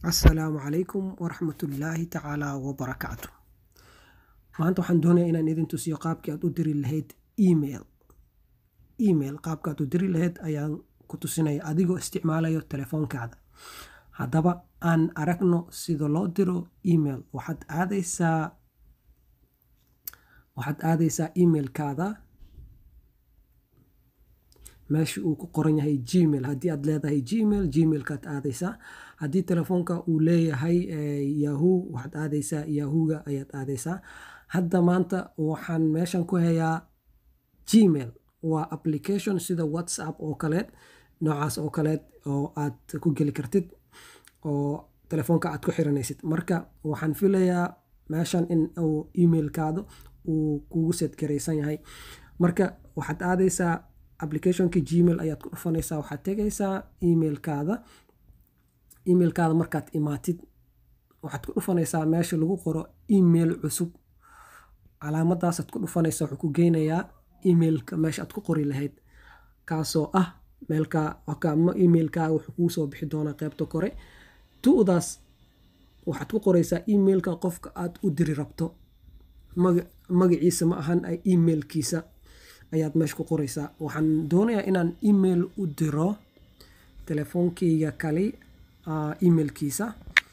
asalaamu calaykum waraxmatullaahi tacaala wabarakaatu maanta waxaan doonayaa inaan idin tusiyo qaabkii aad u diri lahayd email email qaabka aad u diri lahayd ayaan ku tusinaya adigoo isticmaalayo telefoonkaada haddaba aan aragno sida loo diro email waxaad aadaysaa waxaad aadaysaa emailkaada meesha uu ku qoran yahay gmail haddii aad leedahay gmail gmailkaad aadaysaa haddii telefoonka uu leeyahay yahoo waxaad aadaysaa yahooga ayaad aadaysaa hadda maanta waxaan meeshan ku hayaa gmail waa application sida whatsapp oo kaleed noocaas oo kaleed oo aad ku geli kartid oo telefoonka aad ku xiranaysid marka waxaan filayaa meeshan in uu emailkaada uu kugu setgaraysan yahay marka waxaad aadaysaa applicationka gmail ayaad ku dhufanaysaa waxaad tegaysaa emailkaada emailkaada markaad imaatid waxaad ku dhufanaysaa meesha lagu qoro email cusub calaamadaasaad ku dhufanaysaa wuxuu ku geynayaa emailka meesha aad ku qori lahayd kaasoo ah meelka emailkaaga wuxuu kuu soo bixi doonaa qeybta kore tu'daas waxaad ku qoraysaa emailka qofka aad u diri rabto magaciisa ma ahan emailkiisa ayaad meesha ku qoraysaa waxaan doonayaa inaan email u diro telefoonkeyga kali emailkiisa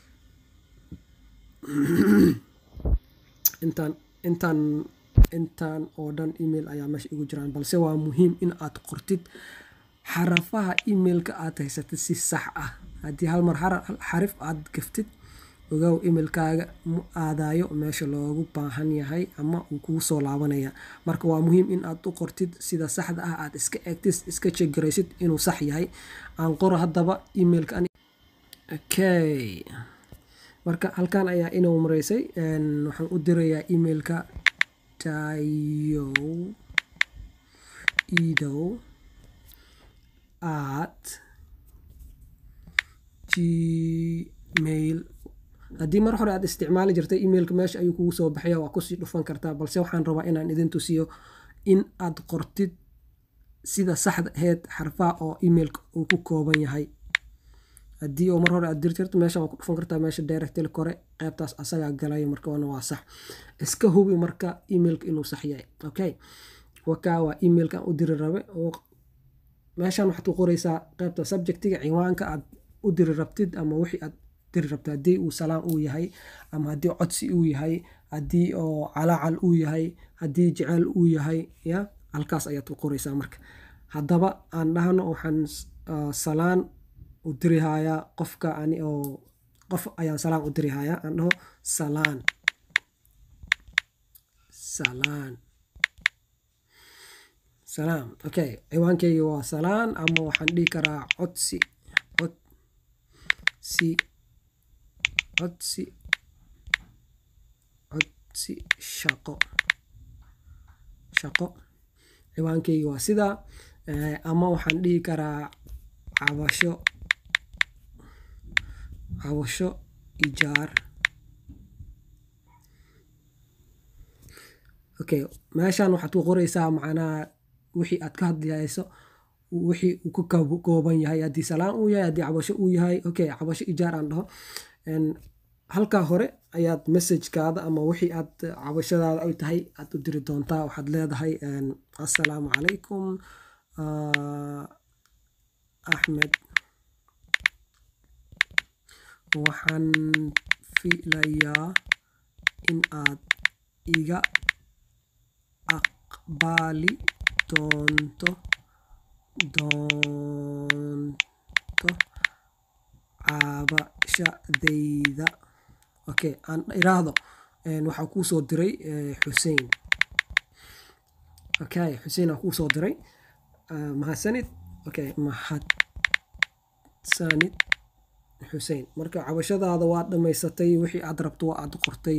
intaan intaan intaan oo dhan email ayaa meesha igu jiraan balse waa muhiim in aad qortid xarafaha emailka aad haysatid si sax ah haddii hal mar xarif aad gaftid ogow emailkaaga mu aadayo meesha loogu baahan yahay ama uu kugu soo laabanaya marka waa muhiim in aad u qortid sida saxda ah aad iska eegtid iska jegaraysid inuu sax yahay aan qoro haddaba emailka okay marka halkan ayaa inuu maraysay waxaan u dirayaa emailka tayo idow at gmail haddii mar hore aad isticmaali jirtay emailka meesha ayuu kugu soo baxaya waa kusii dhufan kartaa balse waxaan rabaa inaan idin tusiyo in aad qortid sida saxda aheyd xarfaha oo emailka uu ku kooban yahay haddii oo mar hore aad diri jirto meesha waa ku dhufan kartaa meesha directil kore qeybtaas asagaa galaya markaana waa sax iska hubi marka emailka inuu sax yahay okay wakaa waa emailkan u diri rabe oo meeshan waxaad ku qoraysaa qeybta subjectiga ciwaanka aad u diri rabtid ama wixii aad diri rabta haddii uu salaan uu yahay ama haddii codsi uu yahay haddii oo calaacal uu yahay haddii jeceyl uu yahay ya halkaas ayaad ku qoraysaa marka haddaba aan dhahno waxaan salaan u dirihayaa qofka ani oo qof ayaan salaan u dirihayaa aan dhaho salaan salaan salaam okay ciwaankeyga waa salaan ama waxaan dhihi karaa codsi codsi codsi codsi shaqo shaqo ciwaankeyga waa sidaa ama waxaan dhihi karaa cabasho cabasho ijaar okay meeshan waxaad ku qoraysaa macnaha wixii aad ka hadlayso wixii uu ka kooban yahay haddii salaan uu yahay haddii cabasho uu yahay okay cabasho ijaar aan dhaho halkaa hore ayaad messajkaada ama wixii aad cabashadaada ay tahay aad u diri doontaa waxaad leedahay assalaamu calaykum axmed waxaan filayaa in aad iga aqbali doonto doonto cabashadayda okay aan iraahdo waxaa kuu soo diray xuseen okay xuseen aa kuu soo diray mahadsanid okay mahadsanid xuseen marka cabashadaada waa dhammaysatay wixii aad rabto waa aad qortay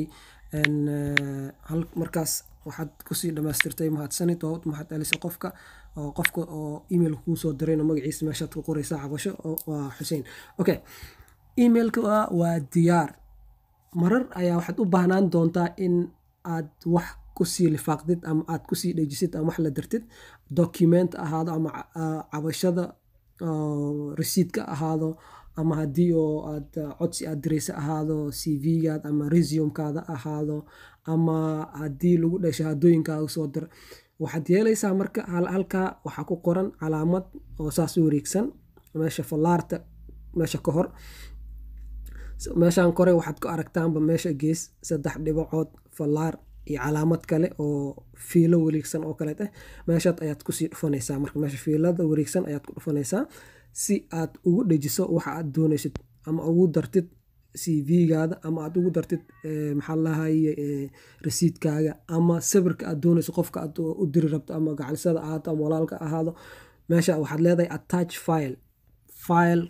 markaas waxaad kusii dhamaystirtay mahadsanid oo mahad celisa qofka oo qofka oo email kuu soo dirayna magaciisa meeshaad ku qoraysaa cabasho waa xuseen okay emailka waa diyaar marar ayaa waxaad u baahnaan doontaa in aad wax kusii lifaaqdid ama aad kusii dhejisid ama wax la dirtid document ahaado ama cabashada resiidka ahaado ama haddii oo aad codsi aad diraysa ahaado c v-gaad ama resumkaada ahaado ama haddii lagu dhahay shahaadooyinkaaga soo dir waxaad yeelaysaa marka halkaa waxaa ku qoran calaamad oo saas u wareegsan meesha fallaarta meesha ka hor meeshaan kore waxaad ku aragtaanba meesha gees saddex dhibacood fallaar iyo calaamad kale oo fiilo wareegsan oo kaleet ah meeshaad ayaad kusii dhufanaysaa marka meesha fiilada wareegsan ayaad ku dhufanaysaa si aad ugu dhejiso waxa aad doonaysid ama ugu dartid c v-gaada ama aad ugu dartid maxaa lahaye rasiidkaaga ama sawirka aad doonayso qofka aad u diri rabto ama gacalisada ahaato ama walaalka ahaado meesha waxaad leedahay attach file file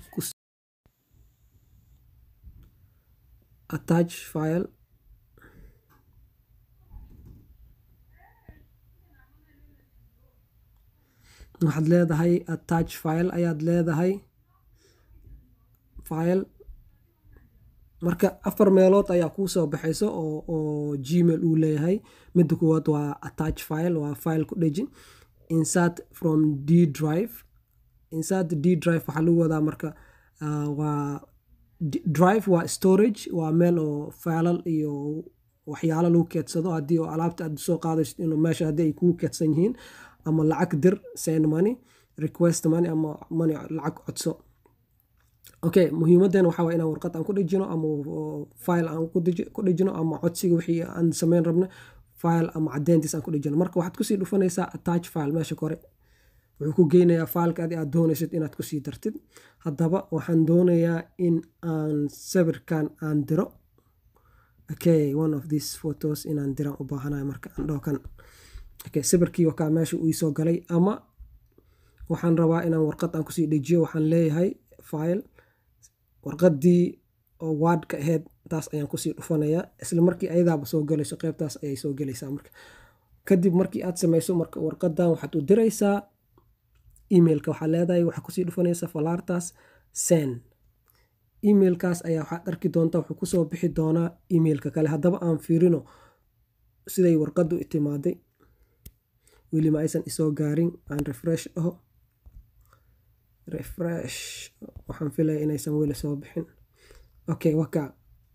attach file waxaad leedahay attach file ayaad leedahay file marka afar meelood ayaa kuu soo baxayso oo oo gmail uu leeyahay midda kuwaad waa attach file waa file ku dheji insert from d drive insert d drive waxaa lagu wadaa marka waa drive waa storage waa meel oo failal iyo waxyaalo lagu keedsado haddii oo alaabta aad soo qaadayso inuu meesha haddii ay kugu keedsan yihiin ama lacag dir send money request money ama money lacag codso okay muhiimadeena waxaa waa inaan warqad aan ku dhejino ama file aan ku dhejino ama codsiga wixii aan sameyn rabno file ama cadeyntiis aan ku dhejino marka waxaad kusii dhufanaysaa attach file meesha kore wuxuu ku geynayaa fileka adi aad doonaysid inaad kusii dartid haddaba waxaan doonayaa in aan sawirkan aan diro okay one of these photos inaan diraan u baahanayo marka aan dhaho kan okay sawirkii wakaa meesha uu isoo galay ama waxaan rabaa inaan warqad aan kusii dhejiyo waxaan leeyahay file warqadii oo waadka ahayd taas ayaan kusii dhufanayaa isla markii ayadaaba soo galayso qeybtaas ayay soo gelaysaa marka kadib markii aad samayso marka warqadan waxaad u diraysaa emailka waxaa leedahay waxaa kusii dhufanaysa falaartaas sen emailkaas ayaa waxaad arki doontaa wuxuu kusoo bixi doonaa emailka kale haddaba aan fiirino siday warqadu itimaaday weli ma aysan isoo gaarin aan refresh dhaho refresh waxaan filaya inaysan weli soo bixin okay waka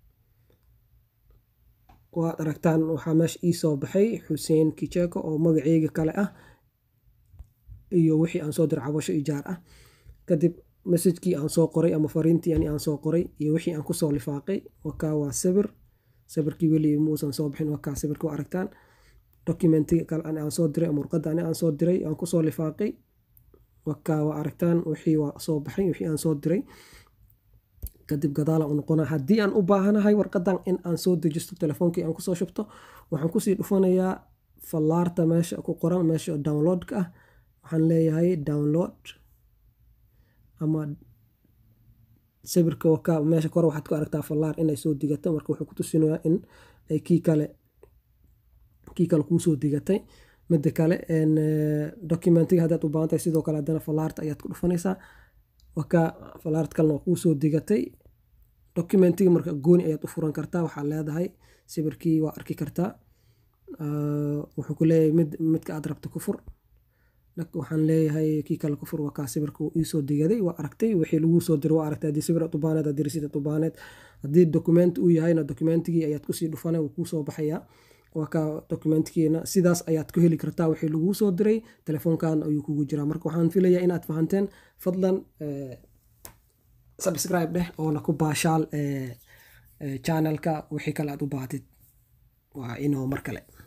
waad aragtaan waxaa meesha ii soo baxay xuseen kicheko oo magaceyga kale ah iyo wixii aan soo diray cabasho ijaar ah kadib messajkii aan soo qoray ama fariintii ani aan soo qoray iyo wixii aan kusoo lifaaqay wakaa waa sawir sawirkii weli muusan soo bixin wakaa sawirka waa aragtaan documentiga kale ani aan soo diray ama warqadda ani aan soo diray aan kusoo lifaaqay wakaa waa aragtaan wixii waa soo baxay wixii aan soo diray kadib gadaalaan u noqona haddii aan u baahanahay warqadan in aan soo dejisto telefoonkii aan kusoo shubto waxaan kusii dhufanayaa fallaarta meesha ku qoran meesha downloadka ah waxaan leeyahay download ama sawirka wakaa meesha kore waxaad ku aragtaa fallaar inay soo digato marka wuxuu ku tusinayaa in ay kii kale kii kale kuusoo digatay midda kale documentiga haddaad u baahan tahay sidoo kale haddana fallaarta ayaad ku dhufanaysaa wakaa fallaart kalena waa kuusoo digatay documentiga marka gooni ayaad u furan kartaa waxaa leedahay sawirkii waa arki kartaa wuxuu ku leeyahay mid midka aad rabto ku fur waxaan leeyahay kii kale ku fur wakaa sawirka uu iisoo digaday waa aragtay wixii laguu soo diray waa aragtay haddii sawir aad u baaneed haddii rasiid aad u baaneed haddii document uu yahayna documentigii ayaad kusii dhufanay wuu kuusoo baxayaa waa ka documentkiina sidaas ayaad ku heli kartaa wixii laguu soo diray telefoonkan ayuu kugu jiraa marka waxaan filayaa inaad fahanteen fadlan subscribe dheh oona ku baashaal channelka wixii kale aad u baahatid waa inoo mar kale